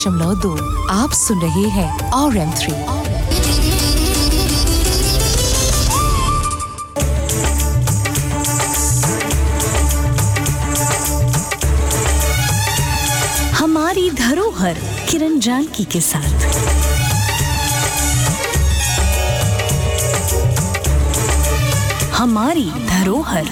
दशमलव दो आप सुन रहे हैं और एम थ्री हमारी धरोहर किरण जानकी के साथ हमारी धरोहर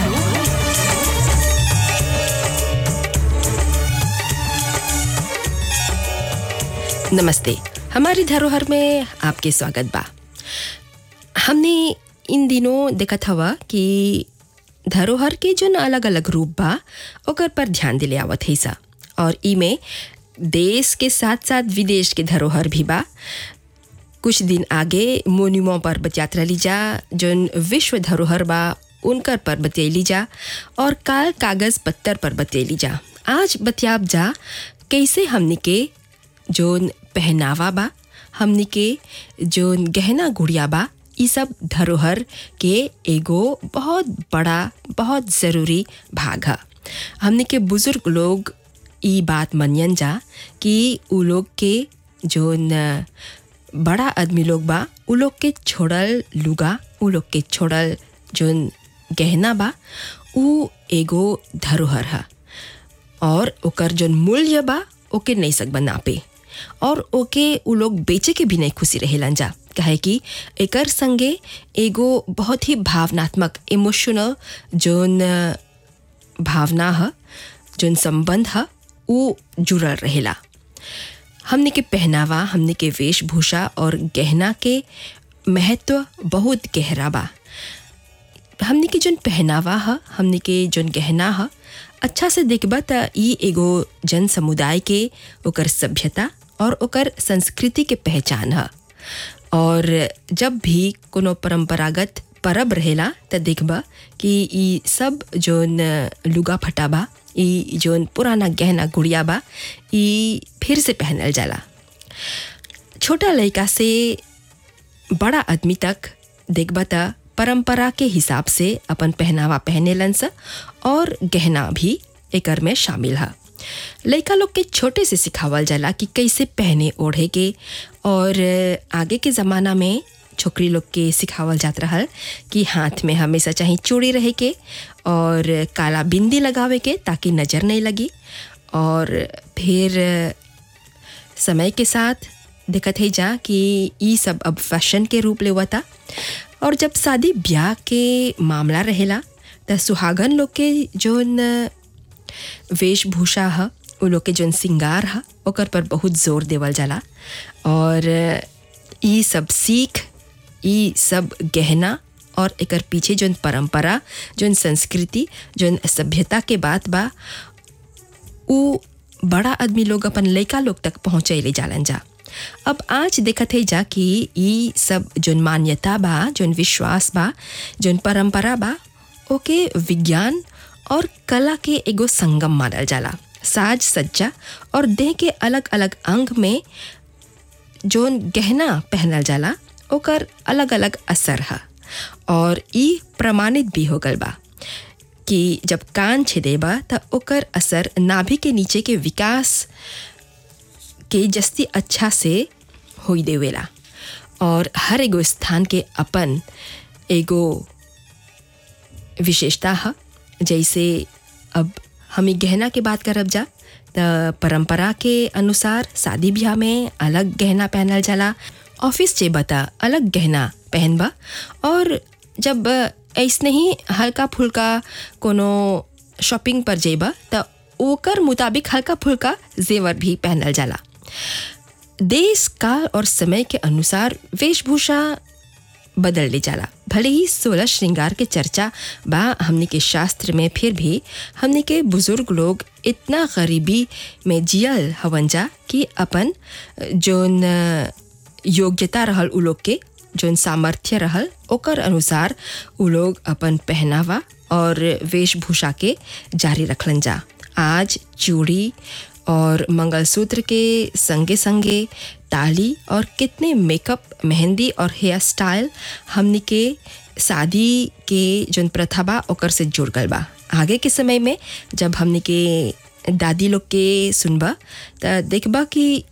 नमस्ते हमारी धरोहर में आपके स्वागत बा हमने इन दिनों देखत हवा कि धरोहर के जो अलग अलग रूप बा ओकर पर ध्यान दिले आवत है सा और इमे देश के साथ साथ विदेश के धरोहर भी बा कुछ दिन आगे मोन्यूमो पर बतियात रही जा जोन विश्व धरोहर बा उनकर पर बतियली जा और काल कागज पत्तर पर बतियली जा आज बतियाब जा कैसे हमनी के जोन पहनावा बा हमनी के जोन गहना गुड़िया बा ई सब धरोहर के एगो बहुत बड़ा बहुत ज़रूरी भाग है हमनी के बुज़ुर्ग लोग ई बात मनियन जा कि उ लोग के जोन बड़ा आदमी लोग बा उ लोग के छोड़ल लुगा उ लोग के छोड़ल जोन गहना बा उ एगो धरोहर है और ओकर जोन मूल्य बा ओके नहीं सकबा नापे और ओके उ लोग बेचे के भी नहीं खुशी रहेलन जा काहे कि एकर संगे एगो बहुत ही भावनात्मक इमोशनल जोन भावना ह जोन संबंध ह उ जुड़ल रहेला हमने के पहनावा हमने के वेशभूषा और गहना के महत्व बहुत गहरा बा हमने के जोन पहनावा ह हमने के जोन गहना ह अच्छा से देखबा त ई एगो जन समुदाय के ओकर सभ्यता और ओकर संस्कृति के पहचान ह और जब भी कोनो परंपरागत परब रहेला त देखबा कि ई सब जोन लुगा फटा बा ई जोन पुराना गहना गुड़िया बा ई फिर से पहनल जाला छोटा लड़का से बड़ा आदमी तक देखबा त परंपरा के हिसाब से अपन पहनावा पहनेलन स और गहना भी एकर में शामिल है लड़का लोग के छोटे से सिखावल जाला कि कैसे पहने ओढ़े के और आगे के ज़माना में छोकरी लोग के सिखावल जात रहल कि हाथ में हमेशा चाहे चूड़ी रहे के और काला बिंदी लगावे के ताकि नज़र नहीं लगी और फिर समय के साथ देखत है जा कि ई सब अब फैशन के रूप लेवता और जब शादी ब्याह के मामला रहेला त सुहागन लोग के जोन वेशभूषा ह उ लोग के जोन सिंगार ह ओकर पर बहुत जोर देवल जाला और ई सब सीख ई सब गहना और एकर पीछे जोन परंपरा जोन संस्कृति जोन सभ्यता के बात बा उ बड़ा आदमी लोग अपन लड़का लोग तक पहुँचैले जालन जा अब आज देखत है जा कि ई सब जोन मान्यता बा जोन विश्वास बा जोन परंपरा बा ओके विज्ञान और कला के एगो संगम मानल जाला साज सज्जा और देह के अलग अलग अंग में जोन गहना पहनल जाला ओकर अलग अलग असर है और ई प्रमाणित भी हो गल बा कि जब कान छेदेबा त ओकर असर नाभि के नीचे के विकास के जस्ती अच्छा से होई देवेला और हर एगो स्थान के अपन एगो विशेषता है जैसे अब हम गहना के बात करब जा त परंपरा के अनुसार शादी ब्याह में अलग गहना पहनल जाला ऑफिस जे बता अलग गहना पहनबा और जब ऐसने ही हल्का फुल्का कोनो शॉपिंग पर जेबा त ओकर मुताबिक हल्का फुल्का जेवर भी पहनल जाला देश काल और समय के अनुसार वेशभूषा बदल ले जाला भले ही सोलह श्रृंगार के चर्चा बा हमने के शास्त्र में फिर भी हमने के बुजुर्ग लोग इतना गरीबी में जियल हवन जा कि अपन जोन योग्यता रहल उ लोग के जोन सामर्थ्य रहल ओकर अनुसार उ लोग अपन पहनावा और वेशभूषा के जारी रखलन जा आज चूड़ी और मंगलसूत्र के संगे संगे ताली और कितने मेकअप मेहंदी और हेयर स्टाइल हमनी के शादी के जोन प्रथा बा ओकर से जुड़ गल बा आगे के समय में जब हमनी के दादी लोग के सुनबा त देखबा कि